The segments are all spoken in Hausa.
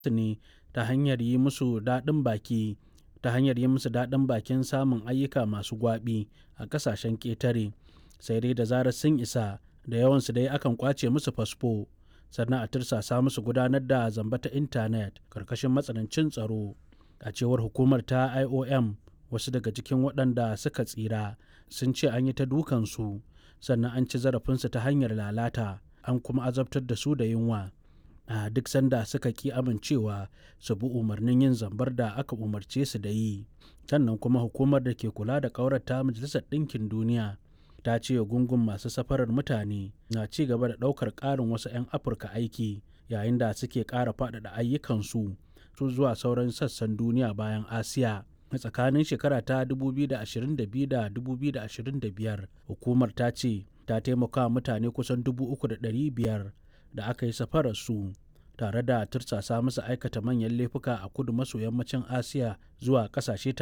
ne ta hanyar yi musu daɗin baki ta hanyar yi musu daɗin bakin samun ayyuka masu gwaɓi a ƙasashen ƙetare sai dai da zarar sun isa da yawansu dai akan ƙwace musu fasfo sannan a tursasa musu gudanar da zamba ta intanet ƙarƙashin matsanancin tsaro a cewar hukumar ta iom wasu daga cikin waɗanda suka tsira sun ce an yi ta dukansu sannan an ci zarafinsu ta hanyar lalata an kuma azabtar da su da yunwa a duk sanda suka ki amincewa su bi umarnin yin zambar da aka umarce su da yi sannan kuma hukumar da ke kula da ƙaurata majalisar ɗinkin duniya ta ce gungun masu safarar mutane na ci gaba da ɗaukar ƙarin wasu 'yan afirka aiki yayin da suke ƙara faɗaɗa ayyukansu su zuwa sauran sassan duniya bayan asiya a tsakanin shekara ta 2022 da 2025 hukumar ta ce ta taimaka mutane kusan 3,500 da aka yi safararsu tare da tursasa musu aikata manyan laifuka a kudu maso yammacin asiya zuwa kasashe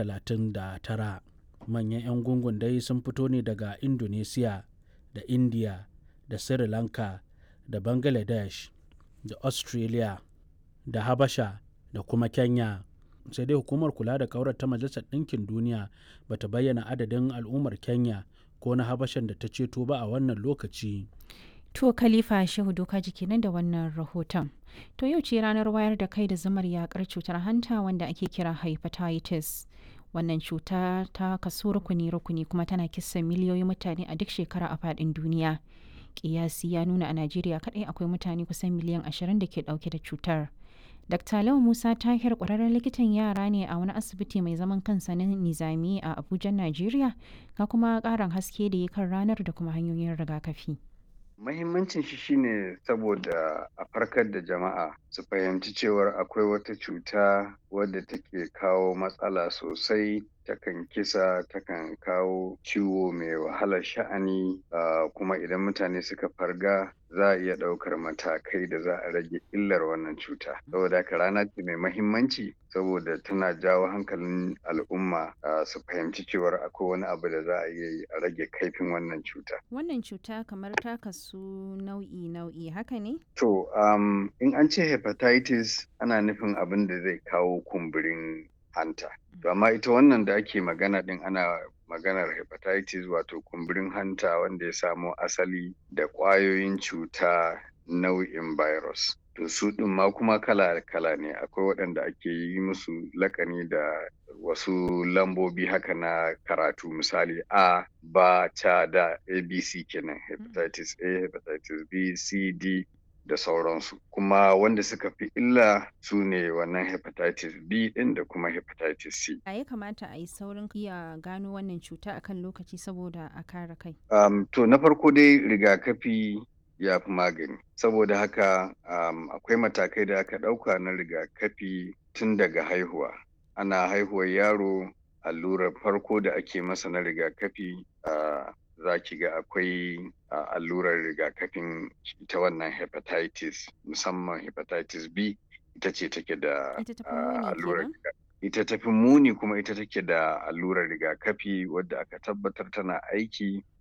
39 manyan 'yan gungun dai sun fito ne daga indonesia da india da sri lanka da bangladesh da australia da habasha da kuma kenya sai dai hukumar kula da kaurar ta majalisar ɗinkin duniya bata bayyana adadin al'ummar kenya ko na habashan da ta ceto ba a wannan lokaci To Khalifa Shehu Doka jiki nan da wannan rahoton. To yau ce ranar wayar da kai da zamar yakar cutar hanta wanda ake kira hepatitis. Wannan cuta ta kaso rukuni-rukuni kuma tana kisan miliyoyin mutane a duk shekara a faɗin duniya. Kiyasi ya nuna a Najeriya kaɗai akwai mutane kusan miliyan ashirin da ke ɗauke da cutar. Dr. Lau Musa Tahir ƙwararren likitan yara ne a wani asibiti mai zaman kansa na Nizami a Abuja, Najeriya, ga kuma ƙarin haske da ya kan ranar da kuma hanyoyin rigakafi. Mahimmancin shi shine saboda a farkar da jama'a su fahimci cewar akwai wata cuta wadda take kawo matsala sosai takan kisa takan kawo ciwo mai wahalar sha'ani uh, kuma idan mutane suka farga za a iya ɗaukar matakai da za a rage illar wannan cuta saboda haka rana ce mai mahimmanci saboda tana jawo hankalin al'umma uh, su fahimci cewar akwai wani abu da za a iya yi a rage kaifin wannan cuta Wannan cuta kamar ta kasu nau'i-nau'i haka ne? to um, in an ce hepatitis ana nufin abin da zai kawo kumburin hanta to amma ita wannan da ake magana din ana maganar hepatitis wato kumburin hanta wanda ya samo asali da ƙwayoyin cuta nau'in virus to su ɗin ma kuma kala-kala ne akwai waɗanda ake yi musu lakani da wasu lambobi haka na karatu misali a ba ta da abc kenan hepatitis a hepatitis b c d da sauransu kuma wanda suka fi illa su ne wannan hepatitis b din da kuma hepatitis c A ya kamata a yi saurin iya gano wannan cuta akan lokaci saboda a kare kai. um, to na farko dai rigakafi ya fi magani saboda haka um, akwai matakai da aka ɗauka na rigakafi tun daga haihuwa ana haihuwar yaro allurar farko da ake masa na rigakafi uh, za ki ga akwai uh, allurar rigakafin ita wannan hepatitis musamman hepatitis B ita ce take da Ita ta fi muni allurar kenan? riga- ita tafi muni kuma ita take da allurar rigakafi wadda aka tabbatar tana aiki